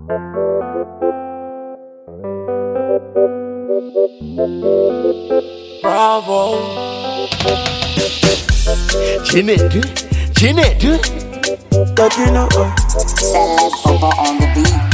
Bravo. Chinedu, Chinedu. Latino. Celeb Bobo on the beat.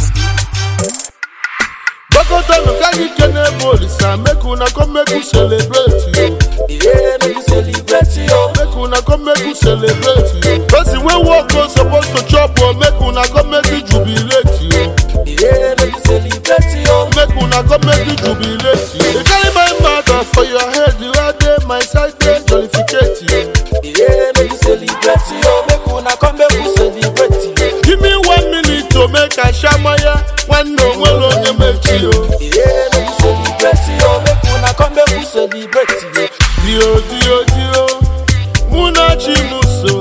Bokotano kagi kene bolisa, make una come make we celebrate you. Yeah, make you celebrate yo. Make una come make we celebrate you. Person wey work go suppose to chop o, make una come make we jubilate you. Yeah, make you celebrate yo. Make una come make we jubilate you. You carry my matter for your head, you are there, my side dey jollificate you. Yeah, make you celebrate yo. Make una come make we celebrate yo. Give me one minute to make I shamaya, nwanne onwere onye mechi o. Yeah, make you celebrate yo. Make una come make we celebrate yo. Dio dio dio, mụ na chi m so.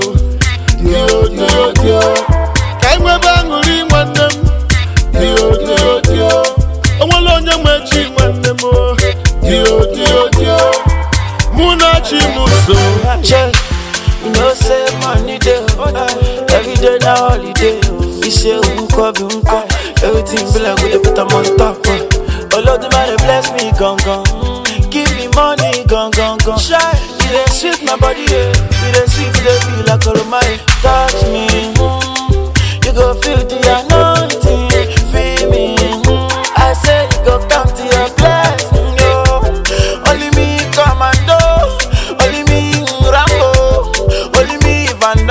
Dio dio dio, ka anyị nwebe aṅụrị nwanne m. Dio dio dio, onwere onye mechi nwanne m o. Dio dio dio, mụ na chi m so. Check. You know say money day, uh, every day na holiday. We say unko be unko, everything be like we dey put am on top. Uh. Olodumare bless me gong gong, give me money gong gong gong. Shy, you dey sweet my body, yeah. You dey sweet, you dey feel like Olomare. Touch me, mm, you go feel the anointing, feel me. Mm, I say you go come to your blessing, yo. Only me commando, only me Rambo, only me Van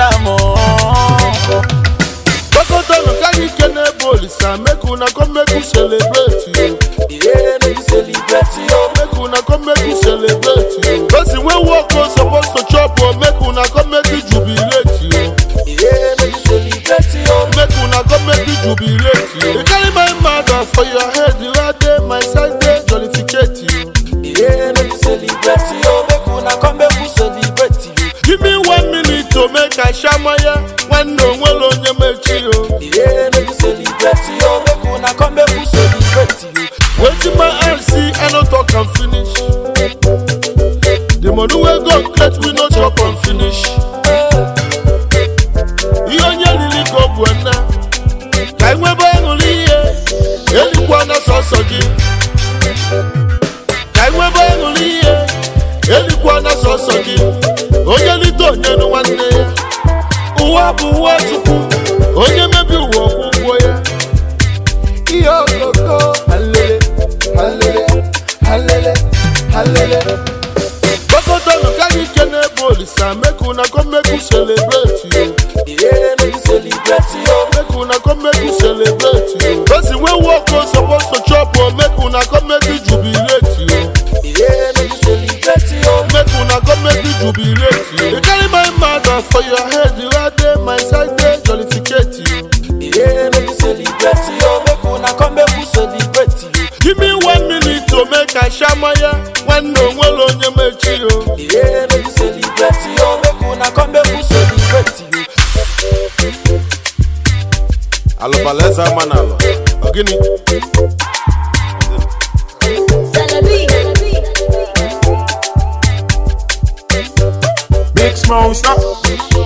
Damme. Bokotano ka anyị kene bolisa, make una come make we celebrate you. Yeah, make you celebrate yo. Make una come make we celebrate you. Person wey work go suppose to chop o, make una come make we jubilate you. Yeah, make you celebrate yo. Make una come make we jubilate you. You carry my matter for your head, you are there, my side dey jollificate you. Yeah, make you celebrate yo. Make una come make we celebrate yo. Give me one minute to make I shamaya, nwanne onwere onye mechi o. Yeah, make you celebrate yo. Make una come make we celebrate yo. Wetin my eye see, I no talk am finish. The money wey God get, we no chop am finish. Ihe onye riri ka ọ bụ nna, ka anyị nwebe aṅụrị ihe, elikwana sọsọ gị. Ka anyị nwebe aṅụrị ihe, elikwana sọsọ gị. Onye lite onye nụ nwanne ya. Ụwa bụ ụwa Chukwu, onye mebi ụwa ọkwụ ụgwọ ya. Ihe okoko, halele, halele, halele, halele. Bokotano ka anyị kene bolisa, make una come make we celebrate you. Yeah, make you celebrate yo. Make una come make we celebrate you. Person wey work go suppose to chop o, make una come make we jubilate you. Yeah, make you celebrate yo. Make una come make we jubilate you. You carry my matter for your head, you are there, my side dey jollificate you. Yeah, make you celebrate yo. Make una come make we celebrate yo. Give me one minute to make I shamaya, nwanne onwere onye mechi o. Yeah, make you celebrate yo. Make una come make we celebrate yo. Alụbaleza manalụ, ọ gịnị? Big Smoke, stop.